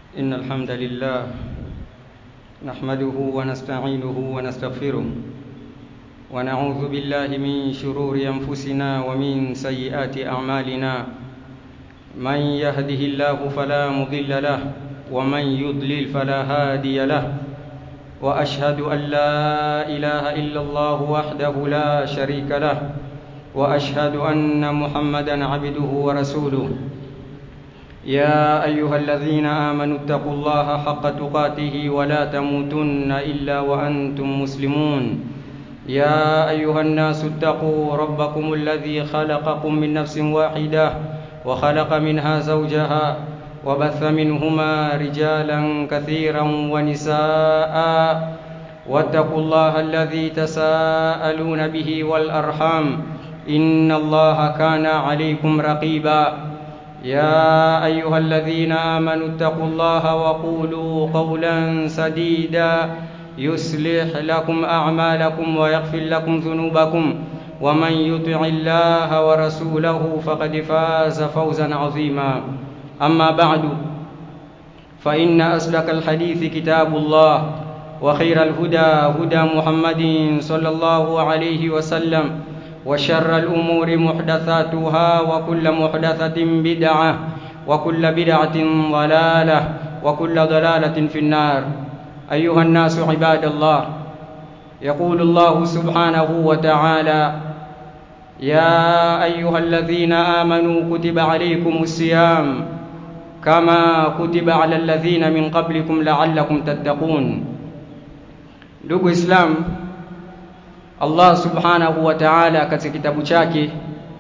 إن الحمد لله نحمده ونستعينه ونستغفره ونعوذ بالله من شرور أنفسنا ومن سيئات أعمالنا من يهده الله فلا مضل له ومن يضلل فلا هادي له وأشهد أن لا إله إلا الله وحده لا شريك له وأشهد أن محمدا عبده ورسوله يا أيها الذين آمنوا اتقوا الله حق تقاته ولا تموتن إلا وأنتم مسلمون يا أيها الناس اتقوا ربكم الذي خلقكم من نفس واحدة وخلق منها زوجها وبث منهما رجالا كثيرا ونساء واتقوا الله الذي تساءلون به والأرحام إن الله كان عليكم رقيبا يا أيها الذين آمنوا اتقوا الله وقولوا قولا سديدا يصلح لكم أعمالكم ويغفر لكم ذنوبكم ومن يطع الله ورسوله فقد فاز فوزا عظيما أما بعد فإن أصدق الحديث كتاب الله وخير الهدى هدى محمد صلى الله عليه وسلم وشر الأمور محدثاتها وكل محدثة بدعة وكل بدعة ضلالة وكل ضلالة في النار أيها الناس عباد الله يقول الله سبحانه وتعالى يا أيها الذين آمنوا كتب عليكم الصيام كما كتب على الذين من قبلكم لعلكم تتقون ndugu islam allah subhanahu wa taala katika kitabu chake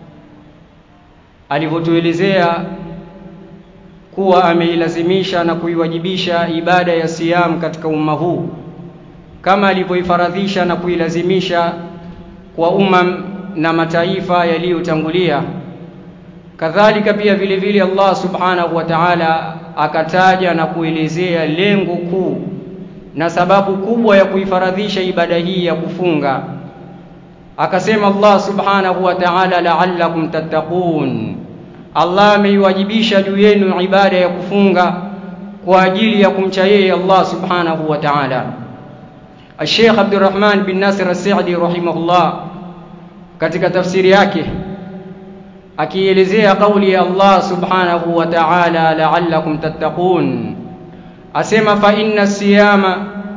alivyotuelezea kuwa ameilazimisha na kuiwajibisha ibada ya siyam katika umma huu kama alivyoifaradhisha na kuilazimisha kwa umam na mataifa yaliyotangulia kadhalika pia vile vile Allah subhanahu wa ta'ala akataja na kuelezea lengo kuu na sababu kubwa ya kuifaradhisha ibada hii ya kufunga akasema Allah subhanahu wa ta'ala la'allakum tattaqun Allah ameiwajibisha juu yenu ibada ya kufunga kwa ajili ya kumcha yeye Allah subhanahu wa ta'ala Sheikh Abdurrahman bin Nasir As-Sa'di rahimahullah katika tafsiri yake akielezea kauli ya Allah subhanahu wa ta'ala la'allakum tattaqun asema fa inna siyama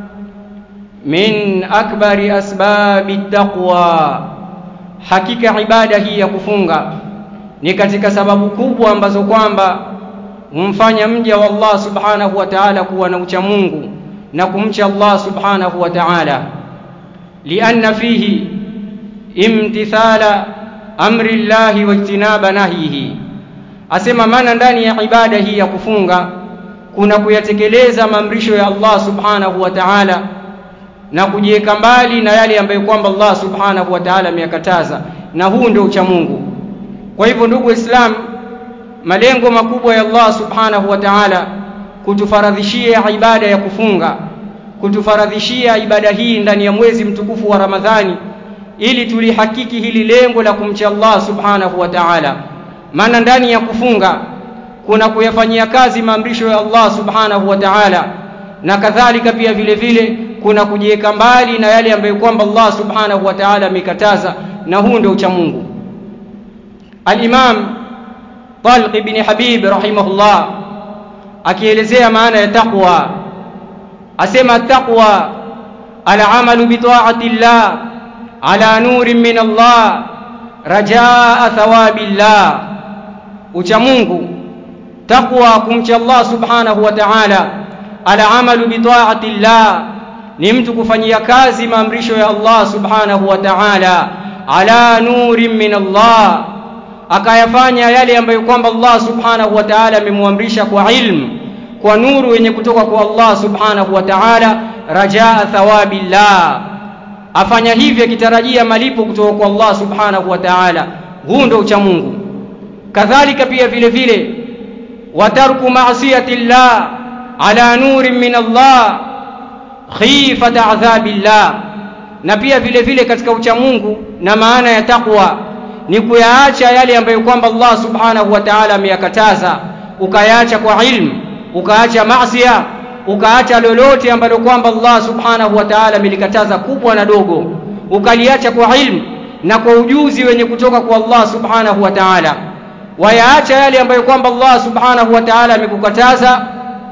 min akbari asbabi taqwa hakika ibada hii ya kufunga ni katika sababu kubwa ambazo kwamba humfanya mja wa Allah subhanahu wa ta'ala kuwa na ucha Mungu na kumcha Allah subhanahu wa ta'ala lianna fihi imtithala amri llahi wa ijtinaba nahyihi asema maana ndani ya ibada hii ya kufunga kuna kuyatekeleza maamrisho ya Allah subhanahu wa ta'ala na kujiweka mbali na yale ambayo kwamba Allah subhanahu wa ta'ala ameyakataza na huu ndio ucha Mungu kwa hivyo ndugu Islam malengo makubwa ya Allah subhanahu wa ta'ala kutufaradhishia ibada ya kufunga kutufaradhishia ibada hii ndani ya mwezi mtukufu wa Ramadhani ili tulihakiki hili lengo la kumcha Allah subhanahu wa ta'ala maana ndani ya kufunga kuna kuyafanyia kazi maamrisho ya Allah subhanahu wa ta'ala na kadhalika pia vile vile kuna kujiweka mbali na yale ambayo kwamba Allah subhanahu wa ta'ala amekataza na huu ndio ucha Mungu Al-Imam Talq ibn Habib rahimahullah akielezea maana ya taqwa asema taqwa al-amalu bi ta'ati Allah ala nurin min Allah rajaa thawabillah ucha Mungu taqwa kumcha Allah subhanahu wa ta'ala ala amalu bi ta'ati Allah ni mtu kufanyia kazi maamrisho ya Allah subhanahu wa ta'ala ala nurin min Allah akayafanya yale ambayo kwamba Allah subhanahu wa ta'ala amemwamrisha kwa ilmu kwa nuru yenye kutoka kwa Allah subhanahu wa ta'ala rajaa thawabillah afanya hivyo akitarajia malipo kutoka kwa Allah subhanahu wa ta'ala huu ndio ucha Mungu kadhalika pia vile vile watarku ma'siyati Allah ala nurin min Allah khifata adhabillah na pia vile vile katika ucha Mungu na maana ya takwa ni kuyaacha yale ambayo kwamba Allah subhanahu wa ta'ala ameyakataza ukayaacha kwa ilmu ukaacha maasiya ukaacha lolote ambalo kwamba Allah subhanahu wa ta'ala amelikataza kubwa na dogo ukaliacha kwa ilmu na kwa ujuzi wenye kutoka kwa Allah subhanahu wa ta'ala wayaacha yale ambayo kwamba Allah subhanahu wa ta'ala amekukataza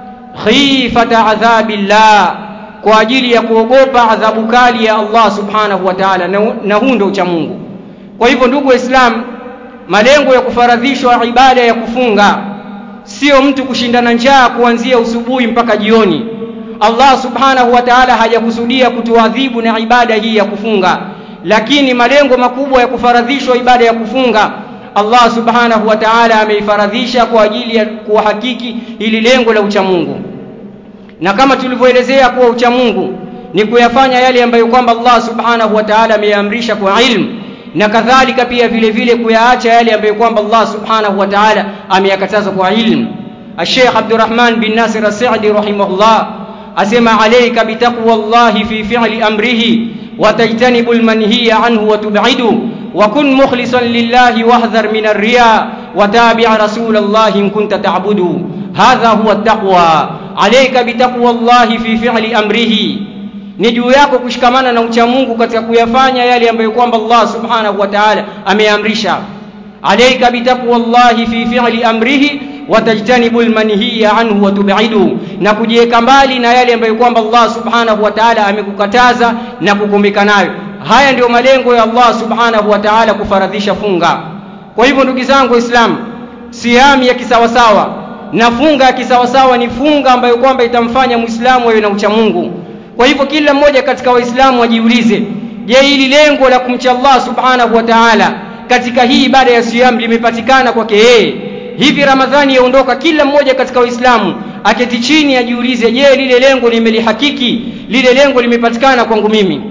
khifata adhabillah kwa ajili ya kuogopa adhabu kali ya Allah subhanahu wa ta'ala na huu ndio ucha Mungu kwa hivyo ndugu waislamu malengo ya kufaradhishwa ibada ya kufunga sio mtu kushindana njaa kuanzia usubuhi mpaka jioni Allah subhanahu wa ta'ala hajakusudia kutuadhibu na ibada hii ya kufunga lakini malengo makubwa ya kufaradhishwa ibada ya kufunga Allah subhanahu wa ta'ala ameifaradhisha kwa ajili ya kuhakiki ili lengo la uchamungu na kama tulivyoelezea kuwa uchamungu ni kuyafanya yale ambayo kwamba Allah subhanahu wa ta'ala ameamrisha kwa ilmu na kadhalika pia vile vile kuyaacha yale ambayo kwamba Allah subhanahu wa ta'ala ameyakataza kwa ilmu Sheikh Abdurrahman bin Nasir As-Sa'di rahimahullah asema alayka bitaqwa Allah fi fi'li amrihi wa tajtanibu al-manhiya anhu wa tub'idu wa kun mukhlishan lillahi wahdhar min ar-riya wa tabi' rasul Allah in kunta ta'budu hadha huwa at-taqwa alayka bitaqwa Allah fi fi'li amrihi ni juu yako kushikamana na ucha Mungu katika kuyafanya yale ambayo kwamba Allah subhanahu wa ta'ala ameamrisha alayka bitaqwallahi fi fi'li amrihi wa tajtanibul manhiya anhu wa tub'idu na kujiweka mbali na yale ambayo kwamba Allah subhanahu wa ta'ala amekukataza na kukumbika nayo haya ndio malengo ya Allah subhanahu wa ta'ala kufaradhisha funga kwa hivyo ndugu zangu waislamu siami ya kisawasawa na funga ya kisawasawa ni funga ambayo kwamba itamfanya muislamu awe na ucha Mungu kwa hivyo kila mmoja katika waislamu wajiulize je hili lengo la kumcha Allah subhanahu wa ta'ala katika hii ibada ya siyam limepatikana kwake yeye hivi ramadhani yaondoka kila mmoja katika waislamu aketi chini ajiulize je lile lengo nimelihakiki lile lengo limepatikana kwangu mimi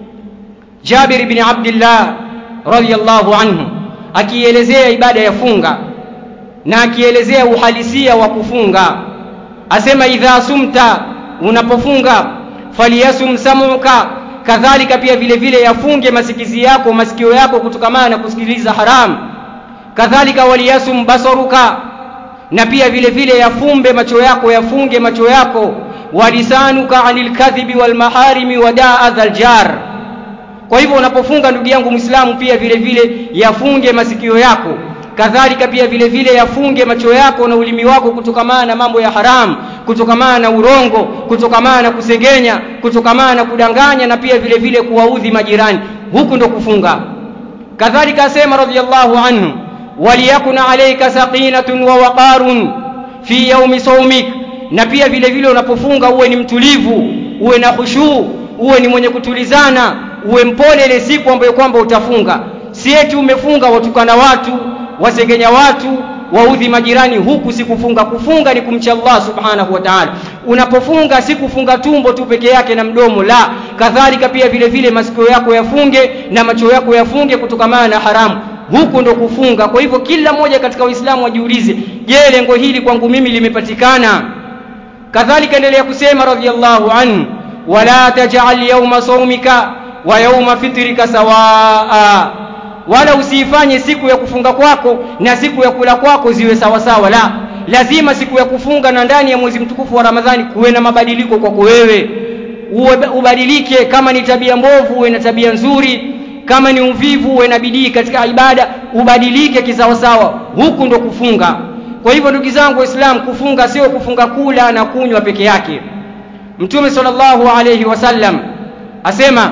Jabir ibn Abdullah radhiyallahu anhu akielezea ibada ya funga na akielezea uhalisia wa kufunga asema idha sumta unapofunga faliyasum samuka kadhalika pia vile vile yafunge masikizi yako masikio yako kutokamana na kusikiliza haram kadhalika waliyasum basaruka na pia vile vile yafumbe macho yako yafunge macho yako walisanuka anil kadhibi wal maharimi wadaa adhal jar kwa hivyo unapofunga ndugu yangu muislamu pia vile vile yafunge masikio yako kadhalika pia vile vile yafunge macho yako na ulimi wako kutokamana na mambo ya haramu kutokamana na urongo kutokamana na kusengenya kutokamana na kudanganya na pia vile vile kuwaudhi majirani huku ndo kufunga kadhalika asema radhiallahu anhu waliyakuna alayka saqinatun wa waqarun fi yaumi saumik na pia vile vile unapofunga uwe ni mtulivu uwe na khushuu uwe ni mwenye kutulizana uwe mpole ile siku ambayo kwamba utafunga si eti umefunga watukana watu wasengenya watu waudhi majirani huku si kufunga kufunga ni kumcha Allah subhanahu wa ta'ala unapofunga si kufunga tumbo tu peke yake na mdomo la kadhalika pia vile vile masikio yako yafunge na macho yako yafunge kutokamana na haramu huku ndo kufunga kwa hivyo kila mmoja katika waislamu wajiulize je lengo hili kwangu mimi limepatikana kadhalika endelea kusema radhiallahu anhu wala taj'al yawma sawmika wa yawma fitrika sawaa wala usiifanye siku ya kufunga kwako na siku ya kula kwako ziwe sawa sawa la lazima siku ya kufunga na ndani ya mwezi mtukufu wa Ramadhani kuwe na mabadiliko kwako wewe ubadilike kama ni tabia mbovu uwe na tabia nzuri kama ni uvivu uwe na bidii katika ibada ubadilike kisawasawa huku ndo kufunga kwa hivyo ndugu zangu waislamu kufunga sio kufunga kula na kunywa peke yake mtume sallallahu alayhi wasallam asema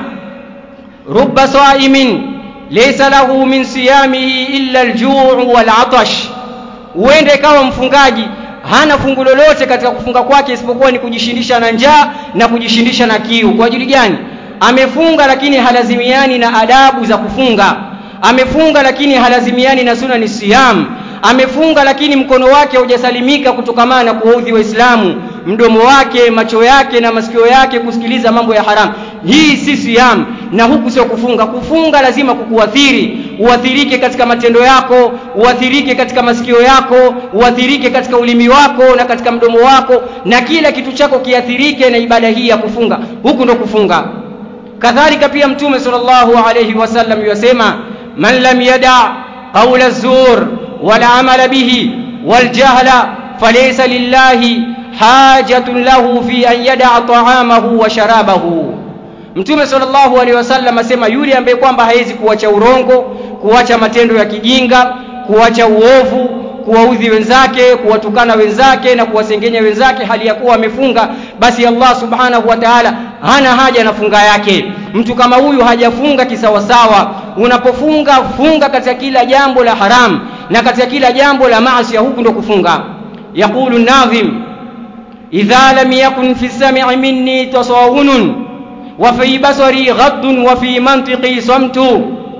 rubba saimin laysa lahu min siyamihi illa aljuu walatash uende kama mfungaji hana fungu lolote katika kufunga kwake isipokuwa ni kujishindisha na njaa na kujishindisha na kiu kwa ajili gani amefunga lakini halazimiani na adabu za kufunga amefunga lakini halazimiani na suna ni siyam amefunga lakini mkono wake haujasalimika kutokamana na kuwaudhi waislamu mdomo wake macho yake na masikio yake kusikiliza mambo ya haramu hii si siyam na huku sio kufunga kufunga lazima kukuathiri uathirike katika matendo yako uathirike katika masikio yako uathirike katika ulimi wako na katika mdomo wako na kila kitu chako kiathirike na ibada hii ya kufunga huku ndo kufunga kadhalika pia mtume sallallahu alayhi wasallam yasema man lam yada qawla zur wala amala bihi waljahla falaysa lillahi hajatun lahu fi an yada'a ta'amahu wa sharabahu Mtume sallallahu alaihi wasallam asema yule ambaye kwamba hawezi kuacha urongo, kuacha matendo ya kijinga, kuacha uovu, kuwaudhi wenzake, kuwatukana wenzake na kuwasengenya wenzake hali ya kuwa amefunga, basi Allah subhanahu wa ta'ala hana haja na funga yake. Mtu kama huyu hajafunga kisawasawa. Unapofunga funga katika kila jambo la haram na katika kila jambo la maasi, huku ndo kufunga. Yaqulu nadhim idha lam yakun fi sam'i minni tasawunun wa fi basari ghaddun wa fi mantiqi samtu,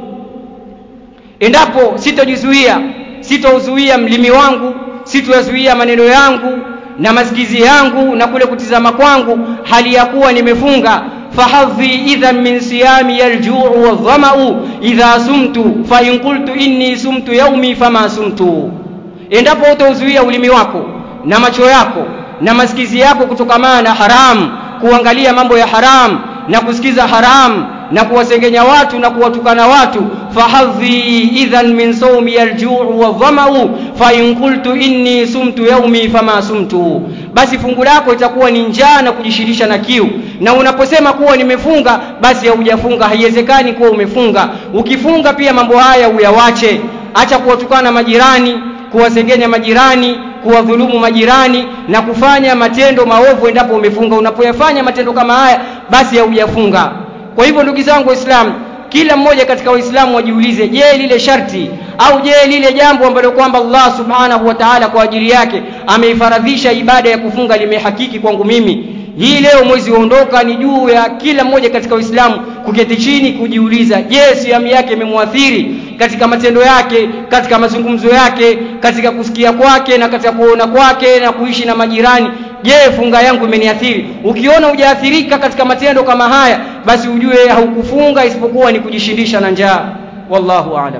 endapo sitojizuia, sitouzuia mlimi wangu, sitoyazuia maneno yangu na masikizi yangu na kule kutizama kwangu, hali ya kuwa nimefunga. fahadhi idhan min siyami aljuu wadhamau idha sumtu fa in qultu inni sumtu yaumi fama sumtu, endapo utauzuia ulimi wako na macho yako na masikizi yako kutokamana na haramu, kuangalia mambo ya haramu na kusikiza haramu na kuwasengenya watu na kuwatukana watu fahadhi idhan min sawmi aljuu wadhamau fa in qultu inni sumtu yaumi fama sumtu, basi fungu lako itakuwa ni njaa na kujishirisha na kiu. Na unaposema kuwa nimefunga, basi haujafunga, haiwezekani kuwa umefunga. Ukifunga pia mambo haya uyawache, acha kuwatukana majirani, kuwasengenya majirani kuwadhulumu majirani na kufanya matendo maovu endapo umefunga. Unapoyafanya matendo kama haya, basi haujafunga. Kwa hivyo, ndugu zangu Waislamu, kila mmoja katika Waislamu wajiulize, je, lile sharti au je, lile jambo ambalo kwamba Allah subhanahu wa ta'ala kwa ajili yake ameifaradhisha ibada ya kufunga limehakiki kwangu mimi? Hii leo mwezi waondoka, ni juu ya kila mmoja katika Uislamu kuketi chini kujiuliza, je, siamu yake imemwathiri katika matendo yake, katika mazungumzo yake, katika kusikia kwake na katika kuona kwake na kuishi na majirani. Je, funga yangu imeniathiri? Ukiona hujaathirika katika matendo kama haya, basi ujue haukufunga isipokuwa ni kujishindisha na njaa. Wallahu aalam.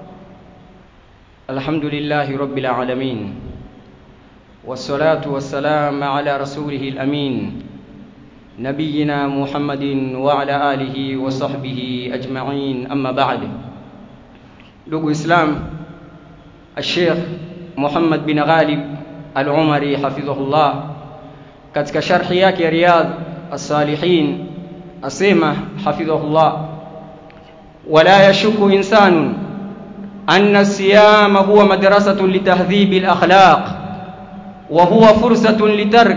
Alhamdulillahi rabbil alamin wassalatu wassalam ala rasulihi alamin nabiyina Muhammadin wa ala alihi wa sahbihi ajma'in, amma ba'd. Ndugu Islam, Sheikh Muhammad bin Ghalib Al-Umari hafidhahullah katika sharhi yake ya Riyadh As-Salihin asema hafidhahullah, wala yashuku insanun anna siyama huwa madrasatun litahdhibi al-akhlaq wa huwa fursatun litark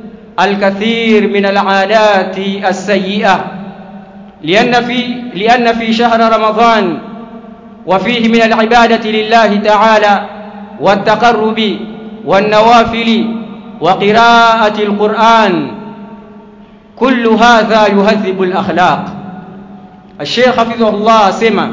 الكثير من العادات السيئة لأن في لأن في شهر رمضان وفيه من العبادة لله تعالى والتقرب والنوافل وقراءة القرآن كل هذا يهذب الأخلاق الشيخ حفظه الله سمع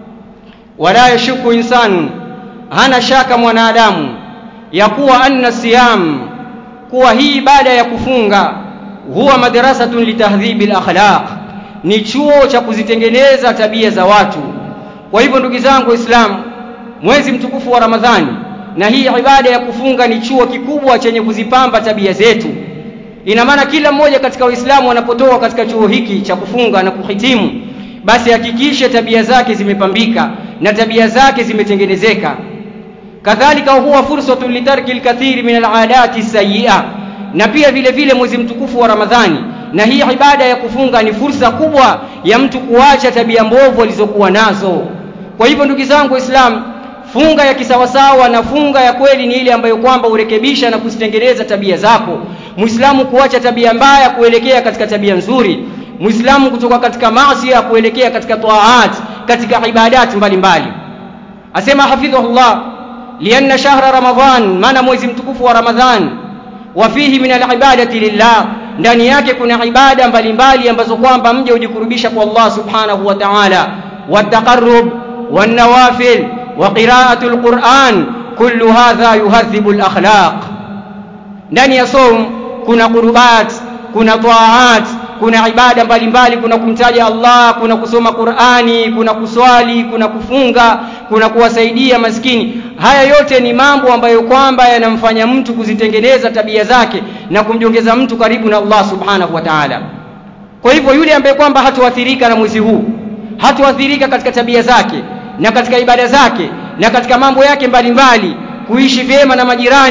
ولا يشك إنسان هنا شاك mwanadamu ya kuwa anna siyam kuwa hii ibada ya kufunga huwa madrasatun litahdhibi alakhlaq, ni chuo cha kuzitengeneza tabia za watu. Kwa hivyo ndugu zangu Waislamu, mwezi mtukufu wa Ramadhani na hii ibada ya kufunga ni chuo kikubwa chenye kuzipamba tabia zetu. Ina maana kila mmoja katika Waislamu anapotoka katika chuo hiki cha kufunga na kuhitimu, basi hakikishe tabia zake zimepambika na tabia zake zimetengenezeka kadhalika huwa fursatun litarki alkathiri min aladati sayyi'a, na pia vile vile mwezi mtukufu wa Ramadhani na hii ibada ya kufunga ni fursa kubwa ya mtu kuacha tabia mbovu alizokuwa nazo. Kwa hivyo ndugu zangu Waislamu, funga ya kisawasawa na funga ya kweli ni ile ambayo kwamba urekebisha na kuzitengeneza tabia zako. Muislamu kuacha tabia mbaya kuelekea katika tabia nzuri, Muislamu kutoka katika maasi ya kuelekea katika taat, katika ibadati mbalimbali. Asema hafidhahullah lianna shahra Ramadhan, maana mwezi mtukufu wa Ramadhan, wa fihi min alibadati lillah, ndani yake kuna ibada mbalimbali ambazo kwamba mja hujikurubisha kwa Allah subhanahu wa ta'ala, wataqarrub wanawafil wa qira'atu alquran, kullu hadha yuhadhibu alakhlaq. Ndani ya saum kuna qurubat, kuna taat, kuna ibada mbalimbali, kuna kumtaja Allah, kuna kusoma Qur'ani, kuna kuswali, kuna kufunga, kuna kuwasaidia maskini. Haya yote ni mambo ambayo kwamba yanamfanya mtu kuzitengeneza tabia zake na kumjongeza mtu karibu na Allah subhanahu wa ta'ala. Kwa hivyo yule ambaye kwamba hatuathirika na mwezi huu, hatuathirika katika tabia zake na katika ibada zake na katika mambo yake mbalimbali, kuishi vyema na majirani,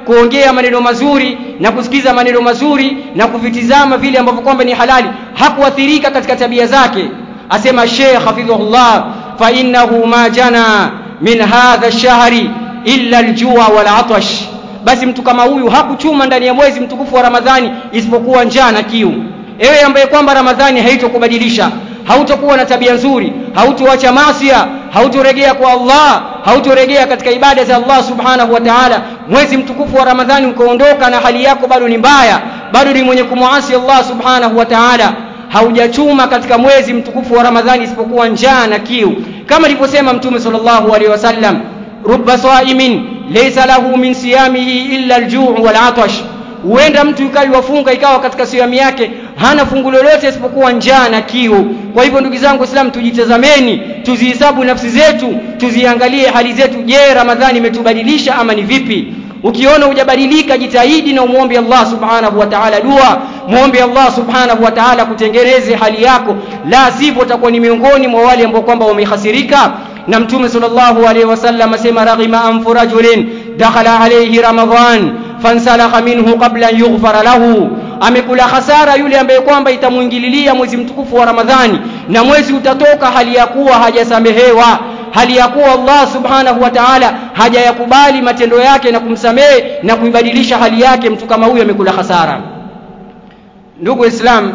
kuongea maneno mazuri na kusikiza maneno mazuri na kuvitizama vile ambavyo kwamba ni halali hakuathirika katika tabia zake asema Sheikh hafidhahullah fa innahu ma jana min hadha ash-shahri illa al-jua wal atash basi mtu kama huyu hakuchuma ndani ya mwezi mtukufu wa Ramadhani isipokuwa njaa na kiu ewe ambaye kwamba Ramadhani haitokubadilisha hautokuwa na tabia nzuri hautoacha masia hautorejea kwa Allah hautorejea katika ibada za Allah subhanahu wa ta'ala mwezi mtukufu wa Ramadhani ukaondoka na hali yako bado ni mbaya bado ni mwenye kumuasi Allah subhanahu wa ta'ala haujachuma katika mwezi mtukufu wa Ramadhani isipokuwa njaa na kiu kama alivyosema mtume sallallahu alaihi wasallam rubba saimin laysa lahu min siyamihi illa al-ju' wal 'atash huenda mtu ikawa wafunga ikawa katika siamu yake hana fungu lolote isipokuwa njaa na kiu kwa hivyo ndugu zangu waislamu tujitazameni tuzihesabu nafsi zetu tuziangalie hali zetu je ramadhani imetubadilisha ama ni vipi ukiona hujabadilika jitahidi na umwombe Allah subhanahu wa ta'ala dua muombe Allah subhanahu wa ta'ala kutengeneze hali yako la sivyo utakuwa ni miongoni mwa wale ambao kwamba wamehasirika na mtume sallallahu alaihi wasallam asema raghima anfu rajulin dakhala alayhi ramadhan fansalakha minhu qabla an yughfara lahu amekula hasara yule ambaye kwamba itamuingililia mwezi mtukufu wa Ramadhani na mwezi utatoka hali ya kuwa hajasamehewa hali ya kuwa Allah subhanahu wa ta'ala hajayakubali matendo yake na kumsamehe na kuibadilisha hali yake mtu kama huyo amekula hasara ndugu islam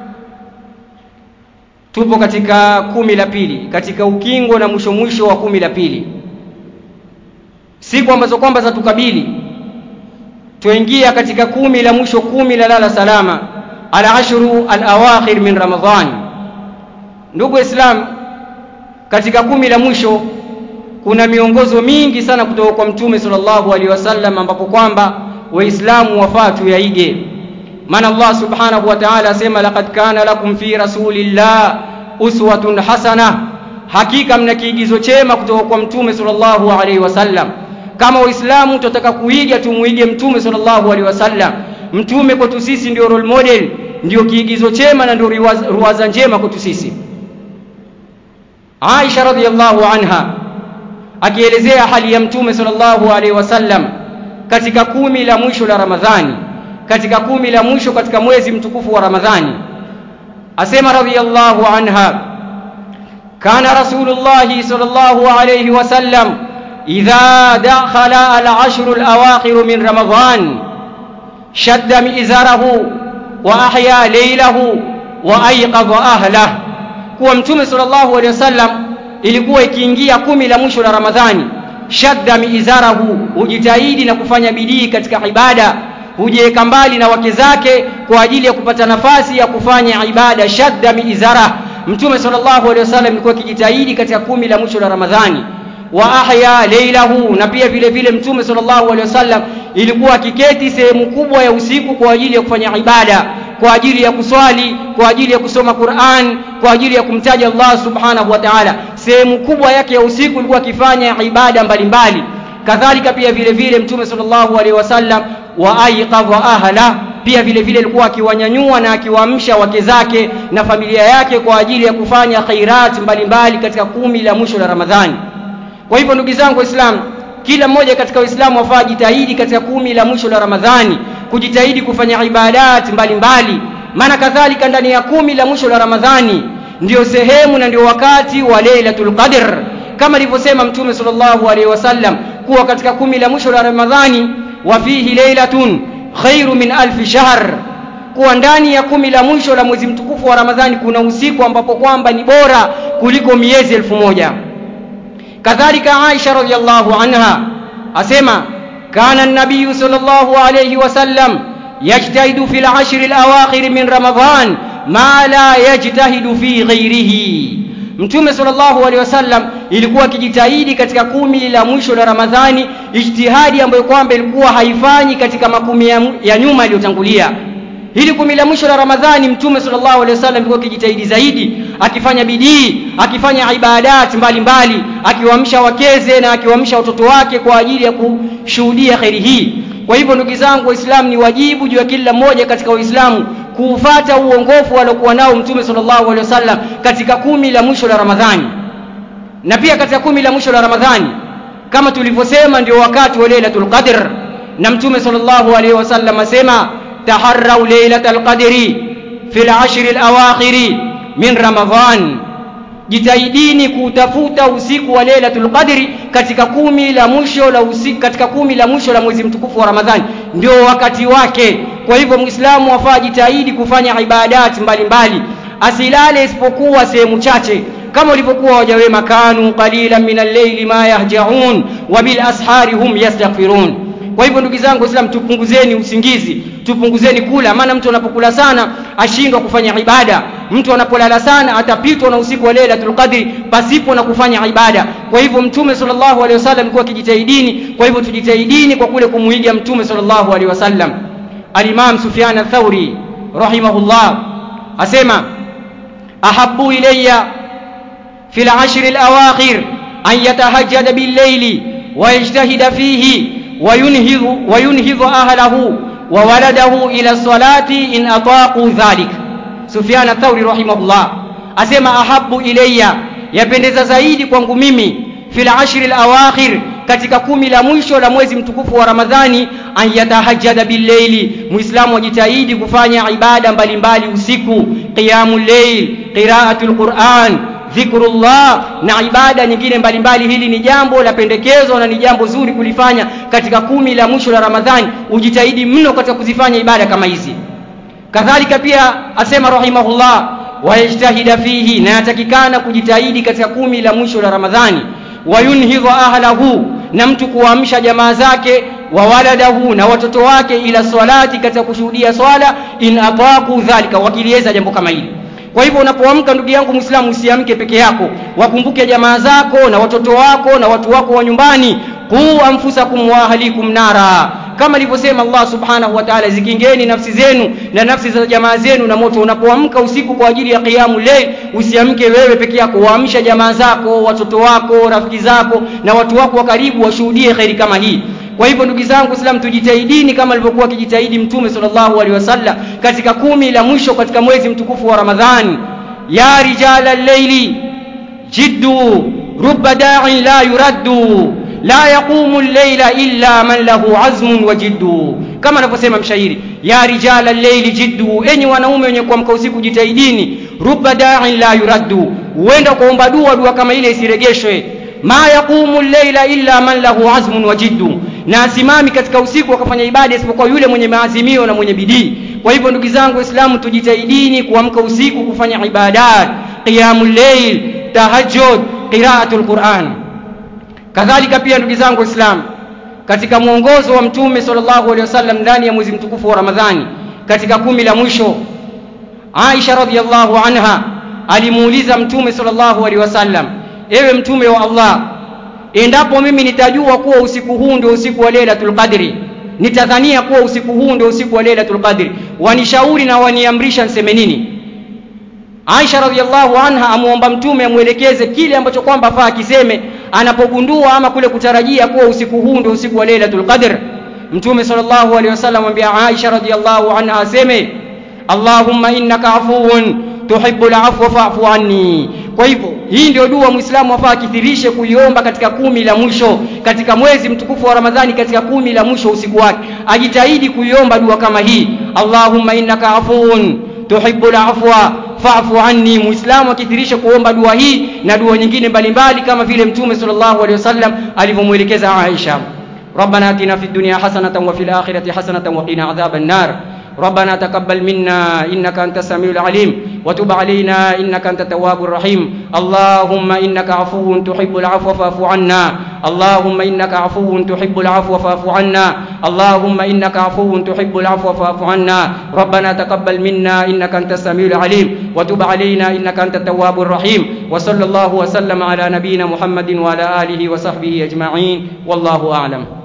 tupo katika kumi la pili katika ukingo na mwisho mwisho wa kumi la pili siku ambazo kwamba zatukabili tuingia katika kumi la mwisho kumi la lala salama al-ashru al-awakhir min ramadhan ndugu islam katika kumi la mwisho kuna miongozo mingi sana kutoka kwa mtume sallallahu alaihi wasallam ambapo kwamba waislamu wafaa tuyaige maana Allah subhanahu wa ta'ala asema laqad kana lakum fi rasulillah uswatun hasana hakika mna kiigizo chema kutoka kwa mtume sallallahu alaihi wasallam kama waislamu tutataka kuiga tumuige mtume sallallahu alaihi wasallam mtume kwetu sisi ndio role model ndio kiigizo chema na ndio ruwaza njema kwetu sisi Aisha radhiallahu anha akielezea hali ya mtume sallallahu alaihi wasallam katika kumi la mwisho la Ramadhani katika kumi la mwisho katika mwezi mtukufu wa Ramadhani asema radhiallahu anha kana rasulullah sallallahu alaihi wasallam idha dakhala al-ashr al-awakhir min Ramadhan shadda mi'zarahu wa ahya laylahu wa ayqadha ahlahu kuwa mtume sallallahu alaihi wasallam ilikuwa ikiingia kumi la mwisho la Ramadhani shadda miizarahu hujitahidi na kufanya bidii katika ibada hujiweka mbali na wake zake kwa ajili ya kupata nafasi ya kufanya ibada shadda miizara mtume sallallahu alaihi wasallam ilikuwa ikijitahidi katika kumi la mwisho la Ramadhani wa ahya laylahu na pia vile vile mtume sallallahu alaihi wasallam ilikuwa akiketi sehemu kubwa ya usiku kwa ajili ya kufanya ibada kwa ajili ya kuswali kwa ajili ya kusoma Qur'an kwa ajili ya kumtaja Allah subhanahu wa ta'ala sehemu kubwa yake ya usiku ilikuwa akifanya ibada mbalimbali kadhalika pia vile vile mtume sallallahu alaihi wasallam wa aiqadha ahla pia vile vile alikuwa akiwanyanyua na akiwaamsha wake zake na familia yake kwa ajili ya kufanya khairat mbalimbali katika kumi la mwisho la Ramadhani kwa hivyo ndugu zangu waislamu kila mmoja katika waislamu wafaa jitahidi katika kumi la mwisho la Ramadhani kujitahidi kufanya ibadat mbalimbali maana kadhalika ndani ya kumi la mwisho la Ramadhani ndio sehemu na ndio wakati wa Lailatul Qadr kama alivyosema Mtume sallallahu alaihi wasallam kuwa katika kumi la mwisho la Ramadhani wa fihi lailatun khairu min alfi shahr kuwa ndani ya kumi la mwisho la mwezi mtukufu wa Ramadhani kuna usiku ambapo kwamba ni bora kuliko miezi elfu moja kadhalika Aisha radhiallahu anha asema kana an-nabiy sallallahu alayhi wasallam yajtahidu fil ashr al-awakhir min Ramadhan ma la yajtahidu fi ghairihi Mtume sallallahu alaihi wasallam ilikuwa akijitahidi katika kumi la mwisho la Ramadhani ijtihadi ambayo kwamba ilikuwa haifanyi katika makumi ya, ya nyuma yaliyotangulia hili kumi la mwisho la Ramadhani Mtume sallallahu alaihi wasallam alikuwa akijitahidi zaidi akifanya bidii akifanya ibadat mbalimbali akiwaamsha wakeze na akiwaamsha watoto wake kwa ajili ya kushuhudia kheri hii kwa hivyo ndugu zangu waislamu ni wajibu juu ya kila mmoja katika waislamu kuufata uongofu aliokuwa nao mtume sallallahu alaihi wasallam katika kumi la mwisho la Ramadhani na pia katika kumi la mwisho la Ramadhani kama tulivyosema ndio wakati wa Lailatul Qadr na mtume sallallahu alaihi wasallam asema taharrau lailatal qadri fil ashri alawakhiri min ramadhan jitahidini kutafuta usiku wa lailatul qadri katika kumi la mwisho la usiku katika kumi la mwisho la mwezi mtukufu wa ramadhani ndio wakati wake kwa hivyo muislamu wafaa jitahidi kufanya ibadati mbalimbali asilale isipokuwa sehemu chache kama ulivyokuwa waja wema kanu qalilan min al-layli ma yahjaun wa bil ashari hum yastaghfirun kwa hivyo ndugu zangu waislamu tupunguzeni usingizi tupunguzeni kula maana mtu anapokula sana ashindwa kufanya ibada mtu anapolala sana atapitwa na usiku wa lailatul qadri pasipo na kufanya ibada kwa hivyo mtume sallallahu alaihi wasallam alikuwa akijitahidini kwa hivyo tujitahidini kwa kule kumuiga mtume sallallahu alaihi wasallam al-imam sufyan ath-thauri rahimahullah asema ahabbu ilayya في العشر الأواخر أن يتهجد بالليل ويجتهد فيه وينهض, وينهض أهله وولده إلى الصلاة إن أطاقوا ذلك سفيان الثوري رحمه الله أسمى أحب إلي yapendeza zaidi kwangu mimi fil ashri alawakhir katika kumi la mwisho la mwezi mtukufu wa ramadhani an yatahajjada billeili muislamu ajitahidi kufanya ibada mbalimbali usiku qiyamul layl qiraatul quran dhikrullah na ibada nyingine mbalimbali hili ni jambo la pendekezo na ni jambo zuri kulifanya katika kumi la mwisho la ramadhani ujitahidi mno katika kuzifanya ibada kama hizi kadhalika pia asema rahimahullah wayajtahida fihi na yatakikana kujitahidi katika kumi la mwisho la ramadhani wayunhidhu ahlahu na mtu kuamsha jamaa zake wa waladahu na watoto wake ila swalati katika kushuhudia swala in ataqu dhalika wakiliweza jambo kama hili kwa hivyo unapoamka ndugu yangu Muislamu usiamke peke yako wakumbuke jamaa zako na watoto wako na watu wako wa nyumbani qu anfusakum wa ahlikum nara kama alivyosema Allah subhanahu wa ta'ala zikingeni nafsi zenu na nafsi za jamaa zenu na moto unapoamka usiku kwa ajili ya qiyamu layl usiamke wewe peke yako waamsha jamaa zako watoto wako rafiki zako na watu wako wa karibu washuhudie khairi kama hii kwa hivyo ndugu zangu Islam tujitahidini kama alivyokuwa akijitahidi Mtume sallallahu alaihi wasallam katika kumi la mwisho katika mwezi mtukufu wa Ramadhani ya rijala al-layli jiddu rubba da'in la yuraddu la yaqumu al-layla illa man lahu azmun wa jiddu kama anavyosema mshairi ya rijala al-layli jiddu enyi wanaume wenye kuamka usiku jitahidini rubba da'in la yuraddu huenda kuomba dua dua kama ile isiregeshwe ma yaqumu al-layla illa man lahu azmun wa jiddu na asimami katika usiku akafanya ibada isipokuwa yule mwenye maazimio na mwenye bidii kwa hivyo ndugu zangu waislamu tujitahidini kuamka usiku kufanya ibadat qiyamul layl tahajjud qiraatul quran kadhalika pia ndugu zangu waislamu katika mwongozo wa mtume sallallahu alaihi wasallam ndani ya mwezi mtukufu wa ramadhani katika kumi la mwisho Aisha radhiallahu anha alimuuliza mtume sallallahu alaihi wasallam ewe mtume wa Allah endapo mimi nitajua kuwa usiku huu ndio usiku wa Lailatul Qadri nitadhania kuwa usiku huu ndio usiku wa Lailatul Qadri wanishauri na waniamrisha niseme nini Aisha radhiallahu anha amuomba mtume amwelekeze kile ambacho kwamba faa akiseme anapogundua ama kule kutarajia kuwa usiku huu ndio usiku wa Lailatul Qadr mtume sallallahu alaihi wasallam amwambia Aisha radhiallahu anha aseme Allahumma innaka afuwun tuhibbul afwa fa'fu anni kwa hivyo hii ndio dua muislamu afaa akithirishe kuiomba katika kumi la mwisho katika mwezi mtukufu wa ramadhani katika kumi la mwisho usiku wake ajitahidi kuiomba dua kama hii allahumma innaka afuun tuhibbul afwa fa'fu anni muislamu akithirishe kuomba dua hii na dua nyingine mbalimbali kama vile mtume sallallahu alaihi wasallam alivyomwelekeza Aisha ربنا اتنا في الدنيا حسنه وفي الاخره حسنه وقنا عذاب النار ربنا تقبل منا انك انت السميع العليم وتب علينا انك انت التواب الرحيم اللهم انك عفو تحب العفو فاعف عنا اللهم انك عفو تحب العفو فاعف عنا اللهم انك عفو تحب العفو فاعف عنا ربنا تقبل منا انك انت السميع العليم وتب علينا انك انت التواب الرحيم وصلى الله وسلم على نبينا محمد وعلى اله وصحبه اجمعين والله اعلم